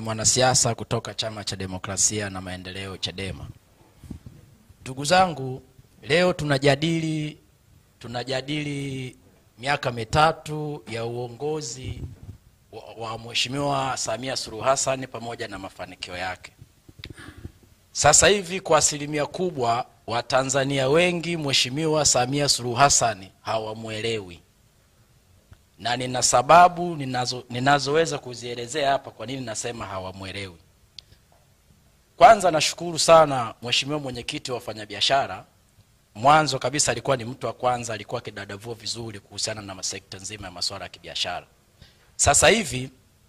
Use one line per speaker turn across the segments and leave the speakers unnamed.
mwanasiasa kutoka Chama cha Demokrasia na Maendeleo, Chadema. Ndugu zangu, leo tunajadili tunajadili miaka mitatu ya uongozi wa, wa Mheshimiwa Samia Suluhu Hassan pamoja na mafanikio yake. Sasa hivi kwa asilimia kubwa Watanzania wengi Mheshimiwa Samia Suluhu Hassan hawamwelewi na nina sababu ninazo, ninazoweza kuzielezea hapa kwa nini nasema hawamwelewi. Kwanza nashukuru sana Mheshimiwa mwenyekiti wa wafanyabiashara. Mwanzo kabisa alikuwa ni mtu wa kwanza, alikuwa akidadavua vizuri kuhusiana na sekta nzima ya masuala ya kibiashara. Sasa hivi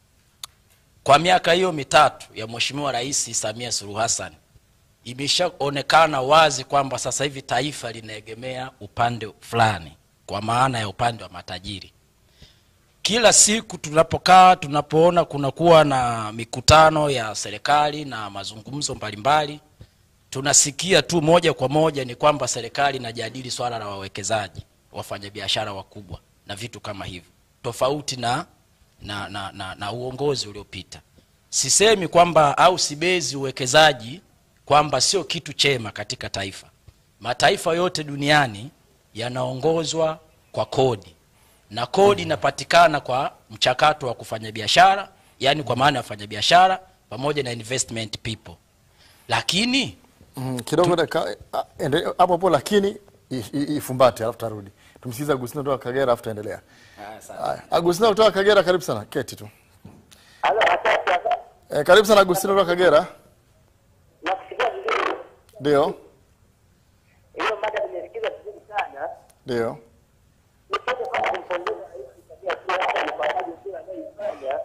kwa miaka hiyo mitatu ya Mheshimiwa Rais Samia Suluhu Hassan imeshaonekana wazi kwamba sasa hivi taifa linaegemea upande fulani, kwa maana ya upande wa matajiri kila siku tunapokaa tunapoona kunakuwa na mikutano ya serikali na mazungumzo mbalimbali, tunasikia tu moja kwa moja ni kwamba serikali inajadili swala la wawekezaji, wafanyabiashara wakubwa na vitu kama hivyo, tofauti na, na, na, na, na uongozi uliopita. Sisemi kwamba au sibezi uwekezaji kwamba sio kitu chema katika taifa. Mataifa yote duniani yanaongozwa kwa kodi na kodi inapatikana kwa mchakato wa kufanya biashara, yani kwa maana ya wafanya biashara pamoja na investment people. Lakini
Mm, kidogo dakika ah, ende- hapo hapo, lakini i- i- ifumbate, alafu tarudi tumsikize Agustino kutoka Kagera, alafu taendelea. Haya, Agustino kutoka Kagera, karibu sana, keti tu.
Halo, asante asante.
Eh, karibu sana Agustino kutoka Kagera.
Nakusikia vizuri.
Ndio,
Hiyo mada nimesikiza vizuri sana.
ndio.
Nipende kwanza kumpongeza Rais Samia Suluhu Hassan kwa kazi nzuri anayoifanya.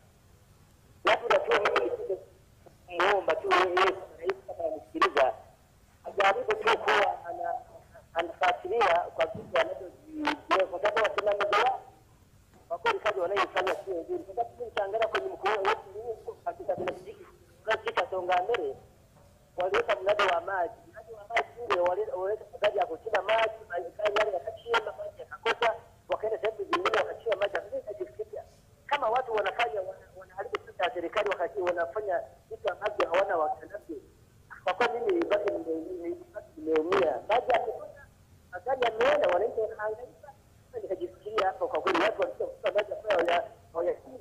Labda tu mimi nipende kumuomba tu yeye kama rais kama anasikiliza ajaribu tu kuwa ana anafuatilia kwa vitu anavyozielewa kwa sababu wasimamizi wao kwa kweli kazi wanayoifanya sio nzuri. Kwa sababu mimi nitaangalia kwenye mkoa wetu huu katika kijiji katika Songambele waliweka mradi wa maji. Mradi wa maji ule wali- waliweka magari ya kuchimba maji, magari yale yakachimba maji yakakosa, wakaenda sehemu zingine wakachimba maji. Sasa nikajifikiria kama watu wanafanya wana- wanaharibu pesa ya serikali wakati wanafanya vitu ambavyo hawana wakanavyo. Kwa kweli mimi basi nime- nime- basi nimeumia. Maji yamekosa, magari yameenda, wananchi wanahangaika. Sasa nikajifikiria hapo, kwa kweli watu walikuwa maji ambayo hawaya- hawayachimbi.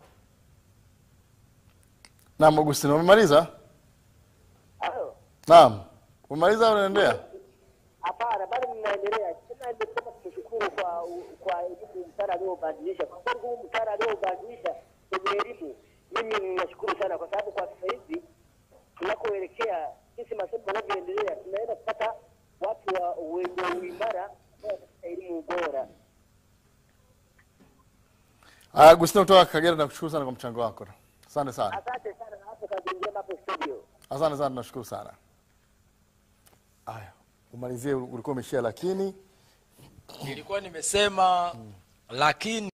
Naam, Agustino, umemaliza?
Hayo.
Naam, umemaliza au unaendelea?
Hapana, bado mnaendelea. Tena nimesema tumshukuru kwa kwa elimu mtaala aliobadilisha. Kwa kweli huu mtaala aliobadilisha kwenye elimu, mimi ninashukuru sana, kwa sababu kwa sasa hivi tunakoelekea sisi masomo yanavyoendelea, tunaenda kupata watu wa wenye uimara ambao watapata elimu bora.
Haya, Agustino kutoka Kagera, nakushukuru sana kwa mchango wako. Asante sana.
Asante sana, na hapo kazi njema hapo studio.
Asante sana, tunashukuru sana. Haya, umalizie, ulikuwa umeshia lakini
nilikuwa nimesema lakini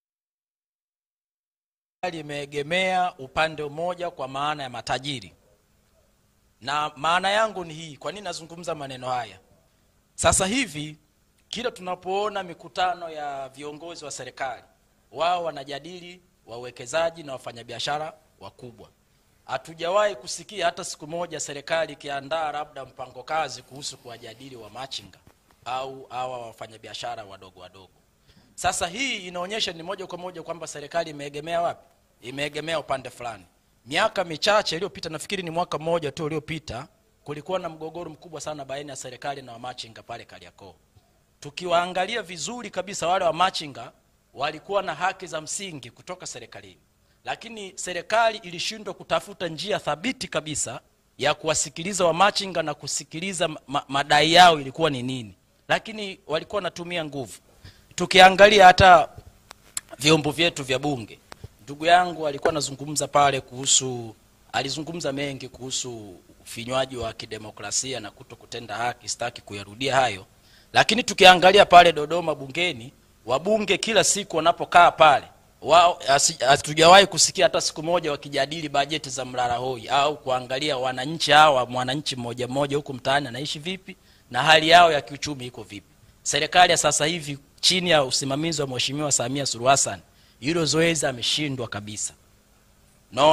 limeegemea upande mmoja kwa maana ya matajiri, na maana yangu ni hii. Kwa nini nazungumza maneno haya? Sasa hivi kila tunapoona mikutano ya viongozi wa serikali, wao wanajadili wawekezaji na wafanyabiashara wakubwa. Hatujawahi kusikia hata siku moja serikali ikiandaa labda mpango kazi kuhusu kuwajadili wamachinga au hawa wafanyabiashara wadogo wadogo. Sasa hii inaonyesha ni moja kwa moja kwamba serikali imeegemea wapi? Imeegemea upande fulani. Miaka michache iliyopita, nafikiri ni mwaka mmoja tu uliopita, kulikuwa na mgogoro mkubwa sana baina ya serikali na wamachinga pale Kariakoo. Tukiwaangalia vizuri kabisa, wale wamachinga walikuwa na haki za msingi kutoka serikalini, lakini serikali ilishindwa kutafuta njia thabiti kabisa ya kuwasikiliza wamachinga na kusikiliza ma madai yao ilikuwa ni nini, lakini walikuwa wanatumia nguvu. Tukiangalia hata vyombo vyetu vya bunge, ndugu yangu alikuwa anazungumza pale kuhusu, alizungumza mengi kuhusu ufinywaji wa kidemokrasia na kuto kutenda haki, sitaki kuyarudia hayo, lakini tukiangalia pale Dodoma bungeni, wabunge kila siku wanapokaa pale wao hasi- hatujawahi kusikia hata siku moja wakijadili bajeti za mlala hoi au kuangalia wananchi hawa, mwananchi mmoja mmoja huku mtaani anaishi vipi na hali yao ya kiuchumi iko vipi. Serikali ya sasa hivi chini ya usimamizi wa Mheshimiwa Samia Suluhu Hassan hilo zoezi ameshindwa kabisa. Naona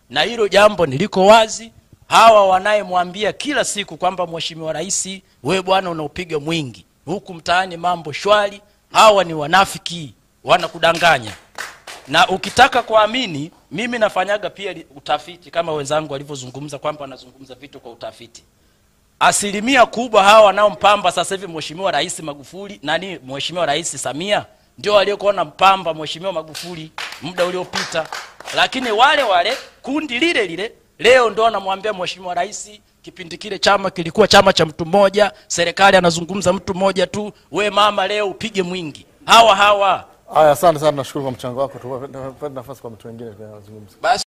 na hilo jambo niliko wazi. Hawa wanayemwambia kila siku kwamba mheshimiwa rais, we bwana unaupiga mwingi huku mtaani, mambo shwari, hawa ni wanafiki, wanakudanganya na ukitaka kuamini, mimi nafanyaga pia li- utafiti kama wenzangu walivyozungumza kwamba wanazungumza vitu kwa utafiti. Asilimia kubwa hawa wanaompamba sasa hivi mheshimiwa rais Magufuli, nani, mheshimiwa rais Samia ndio waliokuwa wanampamba mheshimiwa Magufuli muda uliopita, lakini wale wale kundi lile lile leo ndio wanamwambia mheshimiwa rais, kipindi kile chama kilikuwa chama cha mtu mmoja, serikali anazungumza mtu mmoja tu, we mama leo upige mwingi. Hawa hawa
Haya, asante sana, nashukuru kwa mchango wako. Tupe nafasi kwa mtu wengine kuzungumza.
basi